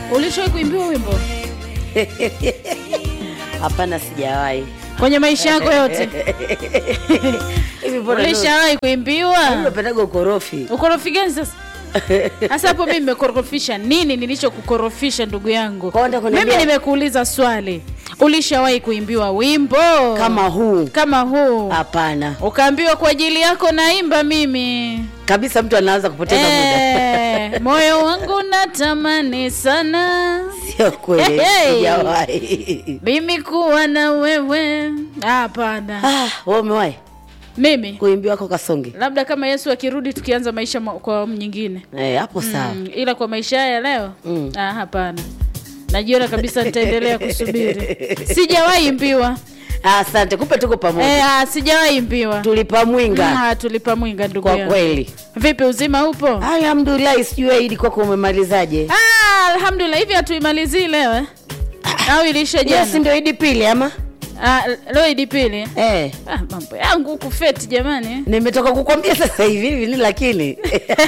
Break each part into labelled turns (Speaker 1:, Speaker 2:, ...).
Speaker 1: Ulishawahi kuimbiwa wimbo
Speaker 2: Hapana, sijawahi.
Speaker 1: kwenye maisha yako yote?
Speaker 2: Hivi mbona
Speaker 1: Ulishawahi kuimbiwa?
Speaker 2: unapendaga ukorofi?
Speaker 1: Ukorofi gani sasa? Sasa hapo mimi nimekorofisha nini? Nilichokukorofisha ndugu yangu,
Speaker 2: Kwa nini kuniambia-
Speaker 1: mimi nimekuuliza swali, ulishawahi kuimbiwa wimbo
Speaker 2: Kama huu?
Speaker 1: kama huu
Speaker 2: Hapana
Speaker 1: ukaambiwa kwa ajili yako naimba mimi
Speaker 2: kabisa, mtu anaanza kupoteza muda.
Speaker 1: Eh, moyo wangu natamani sana
Speaker 2: Sio kweli,
Speaker 1: Hey.
Speaker 2: sijawahi.
Speaker 1: mimi kuwa na wewe. Hapana,
Speaker 2: Ah, wewe umewahi
Speaker 1: mimi
Speaker 2: kuimbiwa kwa kasonge?
Speaker 1: labda kama Yesu akirudi tukianza maisha ma- kwa awamu nyingine
Speaker 2: Eh, hapo sawa.
Speaker 1: mm, ila kwa maisha haya leo
Speaker 2: Mm.
Speaker 1: ah, hapana. Najiona kabisa nitaendelea kusubiri. Sijawahi imbiwa
Speaker 2: Ah, Asante, kupe tuko pamoja.
Speaker 1: eh, ah, sijawahi imbiwa
Speaker 2: Tulipa mwinga
Speaker 1: Ah, tulipa mwinga ndugu
Speaker 2: kwa
Speaker 1: yangu.
Speaker 2: kweli.
Speaker 1: Vipi, uzima upo?
Speaker 2: Alhamdulillah, sijui Aidi kwako umemalizaje?
Speaker 1: Ah, alhamdulillah. Hivi hatuimalizii leo eh? au ilisha
Speaker 2: Yes,
Speaker 1: jana?
Speaker 2: ndio Idi pili ama?
Speaker 1: Ah, leo idi pili.
Speaker 2: Eh,
Speaker 1: Ah, mambo yangu huku feti jamani.
Speaker 2: nimetoka kukwambia sasa hivi hivi ni lakini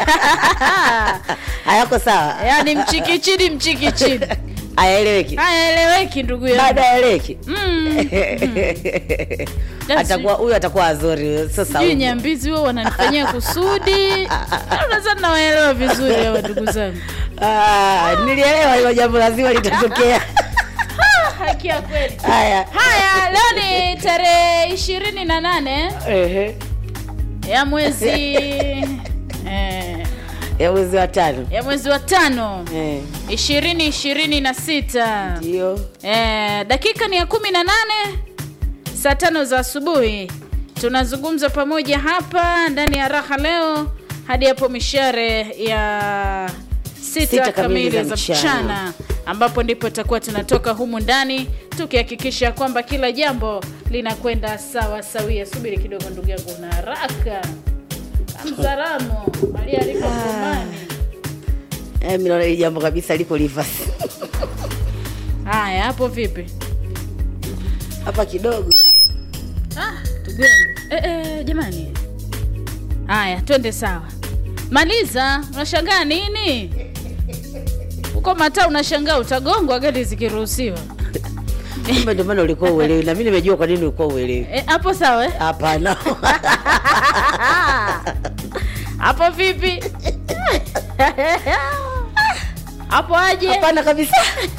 Speaker 2: hayako sawa,
Speaker 1: Yaani mchikichini mchikichini.
Speaker 2: hayaeleweki.
Speaker 1: Hayaeleweki ndugu yangu.
Speaker 2: Baada ya eleweki
Speaker 1: Mm.
Speaker 2: atakuwa huyu atakuwa azori sasa.
Speaker 1: Sijui nyambizi wao wananifanyia kusudi. Nadhani nawaelewa vizuri hawa ndugu zangu.
Speaker 2: Ah, nilielewa hilo jambo lazima litatokea.
Speaker 1: Haki ya kweli.
Speaker 2: Haya,
Speaker 1: Haya, leo ni tarehe ishirini na nane
Speaker 2: ehe,
Speaker 1: ya mwezi eh,
Speaker 2: ya mwezi wa tano
Speaker 1: ya mwezi wa tano
Speaker 2: Eh,
Speaker 1: ishirini ishirini na sita
Speaker 2: ndio
Speaker 1: eh, dakika ni ya kumi na nane saa tano za asubuhi tunazungumza pamoja hapa ndani ya raha leo hadi hapo mishare ya sita,
Speaker 2: Sita
Speaker 1: kamili
Speaker 2: kamili
Speaker 1: za
Speaker 2: za
Speaker 1: mchana
Speaker 2: mchana.
Speaker 1: ambapo ndipo tutakuwa tunatoka humu ndani tukihakikisha kwamba kila jambo linakwenda sawa sawia subiri kidogo ndugu yangu na haraka kamzaramo alialiko kumani
Speaker 2: eh, mimi naona hili jambo kabisa liko reverse
Speaker 1: haya hapo vipi
Speaker 2: hapa kidogo.
Speaker 1: Ah, ndugu yangu. Eh, eh, jamani haya twende sawa maliza unashangaa nini huko mataa unashangaa utagongwa gari zikiruhusiwa
Speaker 2: Kumbe ndio maana ulikuwa uelewi, na mimi nimejua kwa nini ulikuwa uelewi.
Speaker 1: Eh, hapo sawa eh?
Speaker 2: Hapana,
Speaker 1: hapo vipi hapo aje
Speaker 2: hapana kabisa.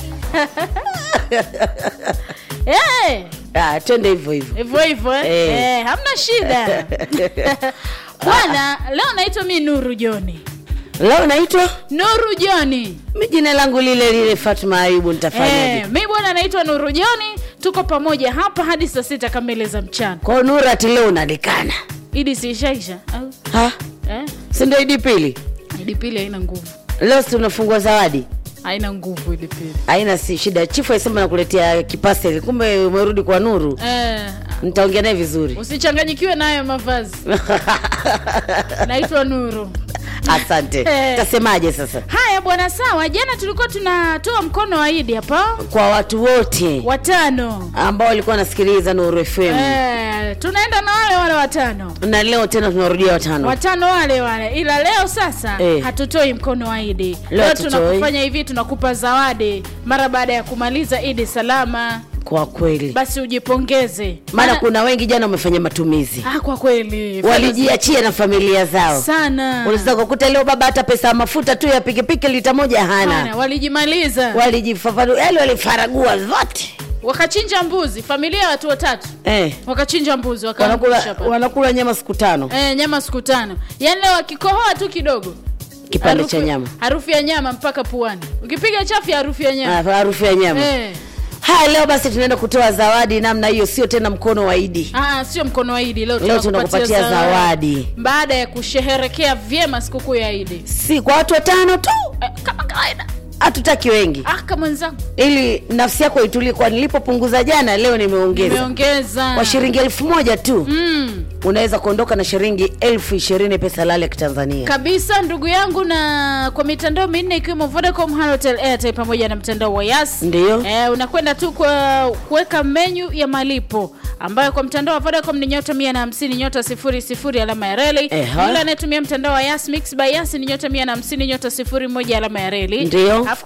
Speaker 1: Eh,
Speaker 2: Ah, twende hivyo hivyo.
Speaker 1: hivyo hivyo eh?
Speaker 2: Eh.
Speaker 1: Eh, hamna shida bwana leo naitwa mi nuru joni
Speaker 2: Leo naitwa
Speaker 1: nuru joni
Speaker 2: mi, jina langu lile lile, Fatma Ayubu. Nitafanyaje?
Speaker 1: Eh, mi bwana naitwa Nuru Joni, tuko pamoja hapa hadi saa sita kamili za mchana.
Speaker 2: Kwa Nura ati leo unalikana
Speaker 1: Idi si ishaisha au
Speaker 2: ha?
Speaker 1: eh?
Speaker 2: si ndio Idi pili?
Speaker 1: Idi pili haina nguvu,
Speaker 2: Leo si tunafungua zawadi,
Speaker 1: haina nguvu Idi pili
Speaker 2: haina si shida. Chifu alisema nakuletea kipaseli, kumbe umerudi kwa Nuru.
Speaker 1: eh,
Speaker 2: Nitaongea naye vizuri.
Speaker 1: usichanganyikiwe nayo mavazi. Naitwa Nuru.
Speaker 2: Asante.
Speaker 1: Eh.
Speaker 2: Tasemaje sasa
Speaker 1: Haya bwana, sawa. Jana tulikuwa tunatoa mkono wa Idi hapa
Speaker 2: kwa watu wote
Speaker 1: watano
Speaker 2: ambao walikuwa wanasikiliza Nuru FM
Speaker 1: eh, tunaenda na wale wale watano
Speaker 2: na leo tena tunarudia watano.
Speaker 1: watano wale wale, ila leo sasa
Speaker 2: Eh.
Speaker 1: hatutoi mkono wa Idi.
Speaker 2: Leo
Speaker 1: Leo
Speaker 2: hatutoi.
Speaker 1: tunakufanya hivi, tunakupa zawadi mara baada ya kumaliza Idi salama,
Speaker 2: Kwa kweli,
Speaker 1: basi ujipongeze.
Speaker 2: maana kuna wengi jana wamefanya matumizi,
Speaker 1: ah, kwa kweli
Speaker 2: walijiachia na familia zao.
Speaker 1: sana
Speaker 2: Unaweza kukuta leo baba hata pesa ya mafuta tu ya pikipiki lita moja
Speaker 1: Sana,
Speaker 2: hana,
Speaker 1: walijimaliza
Speaker 2: walijifafanua, yani walifaragua zote
Speaker 1: wakachinja mbuzi, familia ya watu watatu
Speaker 2: eh.
Speaker 1: wakachinja mbuzi wakaangusha
Speaker 2: Wanakula,
Speaker 1: pale.
Speaker 2: wanakula nyama siku tano,
Speaker 1: Eh, nyama siku tano, yaani leo wakikohoa tu kidogo
Speaker 2: kipande
Speaker 1: harufu-
Speaker 2: cha nyama,
Speaker 1: harufu ya nyama mpaka puani, ukipiga chafu ya harufu ya nyama
Speaker 2: Ah, harufu ya nyama.
Speaker 1: eh.
Speaker 2: Haya, leo basi tunaenda kutoa zawadi namna hiyo, sio tena mkono wa Idi.
Speaker 1: Ah, sio mkono wa Idi leo,
Speaker 2: Leo
Speaker 1: tunakupatia
Speaker 2: tunakupatia zawadi,
Speaker 1: baada ya kusherehekea vyema sikukuu ya Idi
Speaker 2: si kwa watu watano tu,
Speaker 1: eh, kama kawaida.
Speaker 2: hatutaki wengi,
Speaker 1: Ah, kama mwenzangu
Speaker 2: ili nafsi yako itulie. Kwa nilipopunguza jana, leo nimeongeza
Speaker 1: nimeongeza
Speaker 2: kwa shilingi elfu moja tu
Speaker 1: mm,
Speaker 2: unaweza kuondoka na shilingi elfu ishirini pesa lale ya kitanzania.
Speaker 1: kabisa ndugu yangu, na kwa mitandao minne ikiwemo Vodacom, Halotel, Airtel pamoja na mtandao wa Yas
Speaker 2: Ndiyo.
Speaker 1: Eh, unakwenda tu kwa kuweka menyu ya malipo ambayo kwa mtandao wa Vodacom ni nyota 150 nyota 00 alama ya reli.
Speaker 2: Eha.
Speaker 1: Yule anayetumia mtandao wa Yas Mix by Yas ni nyota 150 nyota 01 alama ya reli.
Speaker 2: Ndiyo.
Speaker 1: Alafu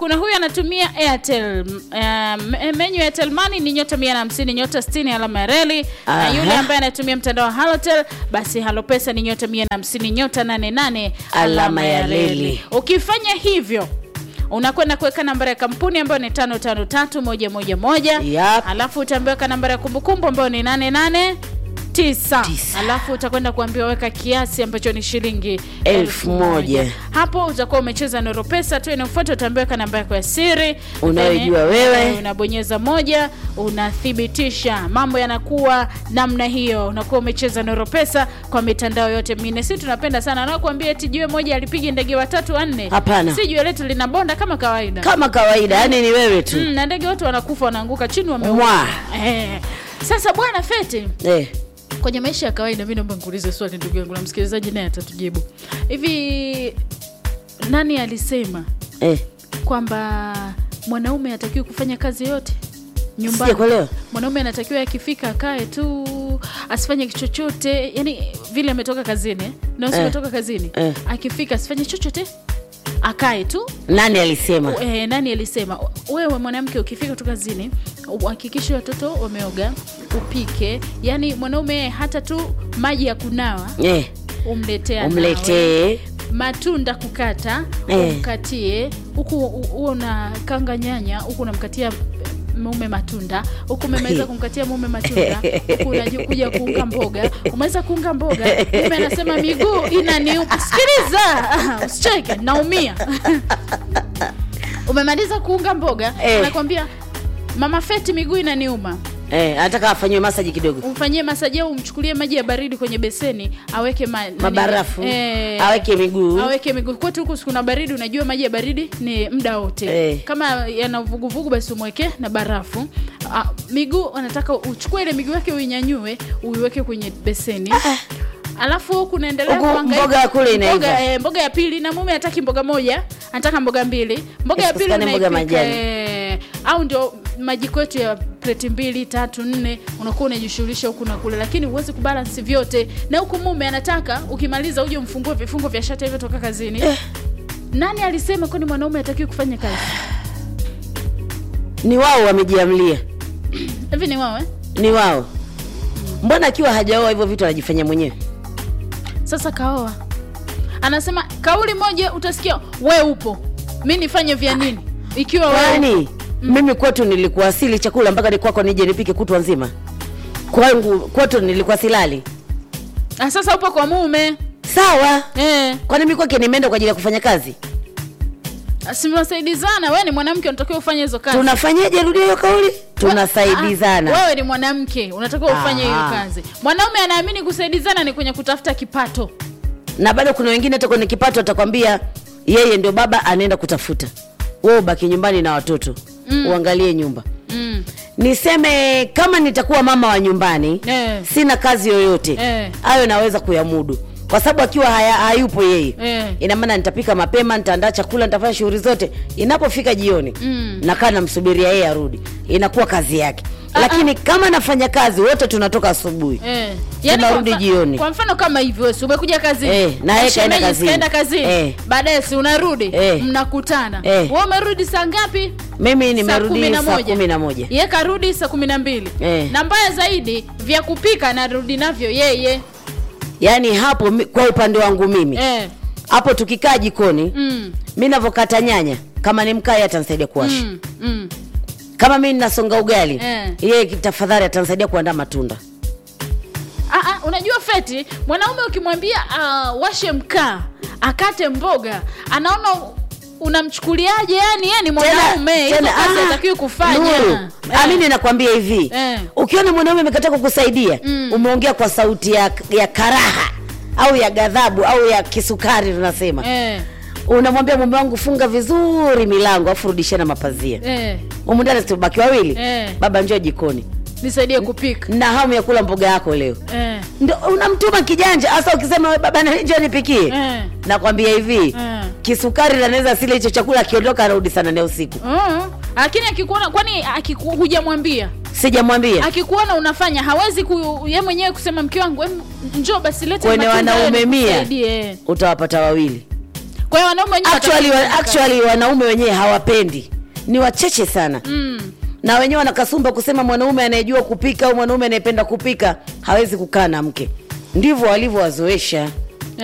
Speaker 1: kuna huyu anatumia airtel uh, menyu ya airtel money ni nyota 150 nyota 60 alama ya reli na
Speaker 2: Aha.
Speaker 1: yule ambaye anatumia mtandao wa halotel basi halopesa ni nyota 150 nyota 88
Speaker 2: Alama ya reli.
Speaker 1: ukifanya hivyo unakwenda kuweka nambari ya kampuni ambayo ni tano tano tatu moja moja moja
Speaker 2: Yap.
Speaker 1: alafu utaambiwa nambari ya kumbukumbu ambayo ni nane nane tisa
Speaker 2: Tisa.
Speaker 1: alafu utakwenda kuambiwa weka kiasi ambacho ni shilingi
Speaker 2: Elfu moja.
Speaker 1: hapo utakuwa umecheza noro pesa tu inayofuata utaambiwa weka namba yako ya siri
Speaker 2: Unayojua
Speaker 1: Then,
Speaker 2: wewe.
Speaker 1: eh, unabonyeza moja unathibitisha mambo yanakuwa namna hiyo unakuwa umecheza noro pesa kwa mitandao yote minne si tunapenda sana anakuambia eti jiwe moja alipiga ndege watatu wanne
Speaker 2: Hapana.
Speaker 1: si jiwe letu lina bonda kama kawaida
Speaker 2: kama kawaida yani ni wewe tu
Speaker 1: mm, na ndege wote wanakufa wanaanguka chini wameua
Speaker 2: Mwa.
Speaker 1: eh. sasa bwana feti
Speaker 2: eh.
Speaker 1: kwenye maisha ya kawaida mi naomba nikuulize swali ndugu yangu na msikilizaji naye atatujibu hivi nani alisema
Speaker 2: Eh.
Speaker 1: kwamba mwanaume hatakiwi kufanya kazi yote nyumbani
Speaker 2: Sijakuelewa.
Speaker 1: mwanaume anatakiwa akifika akae tu asifanye chochote yani vile ametoka kazini eh? na usi
Speaker 2: Eh.
Speaker 1: ametoka kazini
Speaker 2: Eh.
Speaker 1: akifika asifanye chochote akae tu
Speaker 2: nani alisema
Speaker 1: e, nani alisema wewe mwanamke ukifika tu kazini uhakikishe watoto wameoga upike yani mwanaume hata tu maji ya kunawa
Speaker 2: eh.
Speaker 1: umletea nawe.
Speaker 2: umletee
Speaker 1: matunda kukata
Speaker 2: Eh.
Speaker 1: umkatie huku huo unakanga nyanya huku unamkatia mume matunda huku umemaliza kumkatia mume matunda huku unakuja kuunga mboga umeweza kuunga mboga mume anasema miguu inaniuma sikiliza usicheke naumia umemaliza kuunga mboga
Speaker 2: Eh.
Speaker 1: anakwambia mama feti miguu inaniuma
Speaker 2: eh. anataka afanyiwe masaji kidogo
Speaker 1: umfanyie masaji au umchukulie maji ya baridi kwenye beseni aweke ma, nani-
Speaker 2: mabarafu
Speaker 1: eh,
Speaker 2: aweke miguu
Speaker 1: aweke miguu kwetu huku kuna baridi unajua maji ya baridi ni muda wote
Speaker 2: Eh.
Speaker 1: kama yana vuguvugu basi umweke na barafu ah, miguu anataka uchukue ile miguu yake uinyanyue uiweke kwenye beseni alafu huku unaendelea
Speaker 2: Huku
Speaker 1: kuhangaika.
Speaker 2: mboga ya kule inaiva.
Speaker 1: mboga, eh, mboga ya pili na mume hataki mboga moja anataka mboga mbili mboga ya pili
Speaker 2: Isipatikane mboga
Speaker 1: unaipika
Speaker 2: majani.
Speaker 1: eh, au ndio majiko yetu ya pleti mbili tatu nne unakuwa unajishughulisha huku na kule lakini huwezi kubalansi vyote na huku mume anataka ukimaliza uje umfungue vifungo vya shati hivyo toka kazini nani alisema kwani mwanaume hatakiwi kufanya kazi
Speaker 2: ni wao wamejiamlia
Speaker 1: hivi ni wao eh?
Speaker 2: ni wao mbona akiwa hajaoa hivyo vitu anajifanyia mwenyewe
Speaker 1: sasa kaoa anasema kauli moja utasikia we upo mi nifanye vya nini ikiwa wewe
Speaker 2: kwani mimi kwetu nilikuwasili chakula mpaka ni kwako nije nipike kutwa nzima kwangu kwetu nilikuwa silali
Speaker 1: Ah, sasa upo kwa mume
Speaker 2: sawa
Speaker 1: eh,
Speaker 2: kwani mi kwake nimeenda kwa ajili ya kufanya kazi
Speaker 1: simasaidizana we ni mwanamke unatakiwa ufanye hizo kazi
Speaker 2: tunafanyaje rudia hiyo kauli
Speaker 1: Ah,
Speaker 2: tunasaidizana
Speaker 1: wewe ni mwanamke unatakiwa ufanye hiyo
Speaker 2: Aha.
Speaker 1: kazi mwanaume anaamini kusaidizana ni kwenye kutafuta kipato
Speaker 2: na bado kuna wengine hata kwenye kipato atakwambia yeye ndio baba anaenda kutafuta wewe ubaki nyumbani na watoto mm. uangalie nyumba
Speaker 1: mm.
Speaker 2: niseme kama nitakuwa mama wa nyumbani
Speaker 1: Eh.
Speaker 2: sina kazi yoyote
Speaker 1: Eh.
Speaker 2: hayo naweza kuyamudu kwa sababu akiwa haya, hayupo yeye
Speaker 1: Eh.
Speaker 2: ina maana nitapika mapema nitaandaa chakula nitafanya shughuli zote inapofika jioni
Speaker 1: Mm.
Speaker 2: nakaa namsubiria yeye arudi inakuwa kazi yake lakini kama nafanya kazi wote tunatoka asubuhi
Speaker 1: Eh.
Speaker 2: Tunarudi
Speaker 1: kwa mfa-
Speaker 2: jioni.
Speaker 1: kwa mfano kama hivyo si umekuja kazini
Speaker 2: Eh, na yeye kaenda
Speaker 1: Shemeji
Speaker 2: kazini.
Speaker 1: kaenda kazini
Speaker 2: Eh.
Speaker 1: baadaye si unarudi
Speaker 2: Eh.
Speaker 1: mnakutana
Speaker 2: Eh.
Speaker 1: wewe umerudi saa ngapi
Speaker 2: mimi
Speaker 1: Saa
Speaker 2: nimerudi
Speaker 1: kumi na
Speaker 2: saa
Speaker 1: moja.
Speaker 2: kumi na moja
Speaker 1: ye karudi saa kumi na mbili
Speaker 2: Eh.
Speaker 1: na mbaya zaidi vya kupika narudi navyo yeye
Speaker 2: yaani hapo mi- kwa upande wangu mimi
Speaker 1: eh.
Speaker 2: hapo tukikaa jikoni
Speaker 1: mm.
Speaker 2: mi navyokata nyanya kama ni mkai atanisaidia kuwasha
Speaker 1: Mm. Mm.
Speaker 2: kama mi nasonga ugali
Speaker 1: Eh.
Speaker 2: yeye tafadhali atanisaidia kuandaa matunda
Speaker 1: Ah, ah, unajua feti mwanaume ukimwambia uh, washe mkaa akate mboga anaona unamchukuliaje yani yeye ni mwanaume hizo
Speaker 2: tena,
Speaker 1: kazi
Speaker 2: ah,
Speaker 1: atakiwi kufanya
Speaker 2: Nuru,
Speaker 1: Eh.
Speaker 2: amini nakwambia hivi
Speaker 1: Eh.
Speaker 2: ukiona mwanaume amekataa kukusaidia
Speaker 1: Mm.
Speaker 2: umeongea kwa sauti ya, ya karaha au ya ghadhabu au ya kisukari tunasema
Speaker 1: eh.
Speaker 2: unamwambia mume wangu funga vizuri milango afu rudishana mapazia
Speaker 1: Eh.
Speaker 2: humu ndani tubaki wawili
Speaker 1: Eh.
Speaker 2: baba njoo jikoni
Speaker 1: nisaidie kupika
Speaker 2: na hamu ya kula mboga yako leo
Speaker 1: eh.
Speaker 2: ndo unamtuma kijanja hasa ukisema "We baba na- njoo nipikie
Speaker 1: Eh.
Speaker 2: nakwambia hivi
Speaker 1: Eh.
Speaker 2: kisukari nanaweza sile hicho chakula akiondoka anarudi sana naye usiku
Speaker 1: Mm. lakini akikuona kwani akiku, hujamwambia
Speaker 2: sijamwambia
Speaker 1: akikuona unafanya hawezi ku, ye mwenyewe kusema mke wangu em, njoo basi lete
Speaker 2: Kwenye
Speaker 1: matunda
Speaker 2: wanaume
Speaker 1: leo
Speaker 2: mia.
Speaker 1: nikusaidie."
Speaker 2: utawapata wawili
Speaker 1: kwa hiyo wanaume wenyewe
Speaker 2: actually,
Speaker 1: watafanya
Speaker 2: wa, actually wanaume wenyewe hawapendi ni wachache sana
Speaker 1: mm.
Speaker 2: na wenyewe wanakasumba kusema mwanaume anayejua kupika au mwanaume anayependa kupika hawezi kukaa na mke ndivyo walivyowazoesha